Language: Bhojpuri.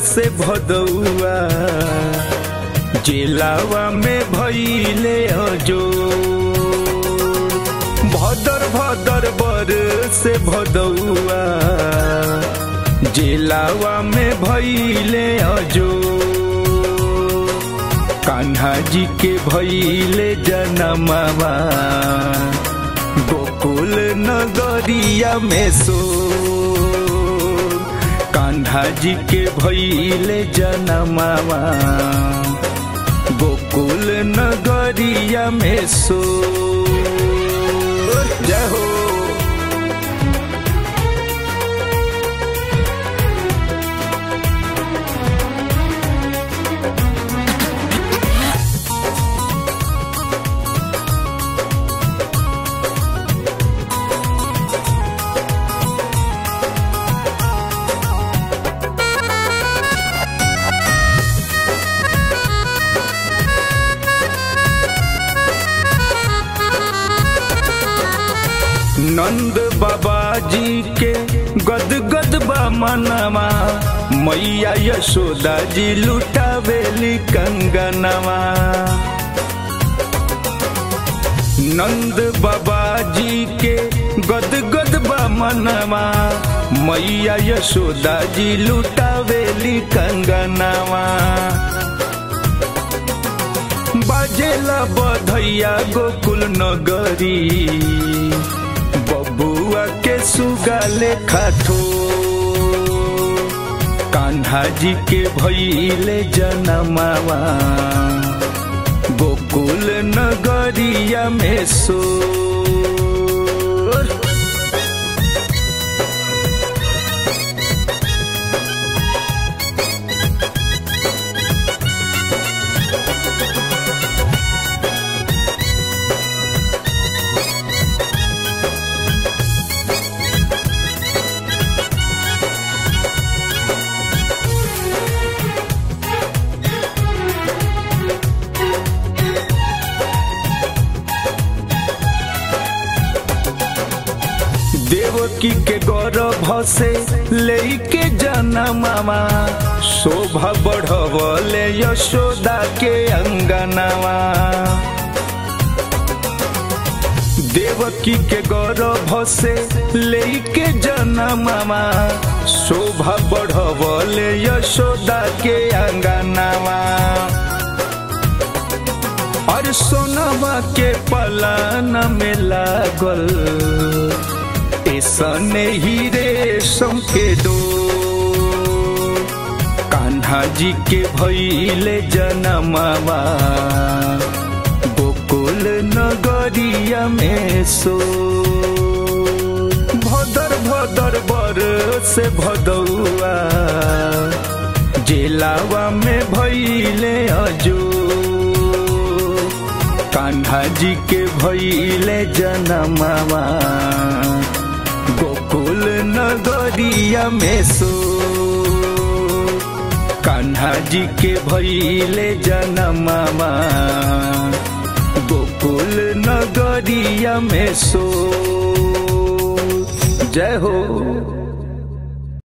से भदौआ जेलावा में भैले जो भदर भदर बर से भदौआ जेलावा में भैले जो कान्हा जी के भैले जनमवा गोकुल नगरिया में सो कान्हा जी के भैले जनमवा गोकुल नगरिया में सो जय हो नंद बाबा जी के गद गद बा मनवा मैया यशोदा जी लुटावेली कंगनवा नंद बाबा जी के गद गद बा मनवा मैया यशोदा जी लुटावेली कंगनवा बाजेला बधैया गोकुल नगरी बबुआ के सुगाले खाठो कान्हा जी के भैले जनमावा गोकुल नगरिया में सो देवकी के गौरव से लेके जनमावा शोभा बढ़वले यशोदा के अंगनावा देवकी के गौरव से लेके जनमावा शोभा बढ़वले यशोदा के अंगनावा और सोनवा के पलान में लागल ऐसने ही रेशम के दो कान्हा जी के भैले जनमवा गोकुल नगरिया में सो भदर भदर बर से भदौआ जेलावा में भैले अजो कान्हा जी के भैले जनमवा गोकुल नगरिया में सो कान्हा जी के भैले जनमवा गोकुल नगरिया में सो जय हो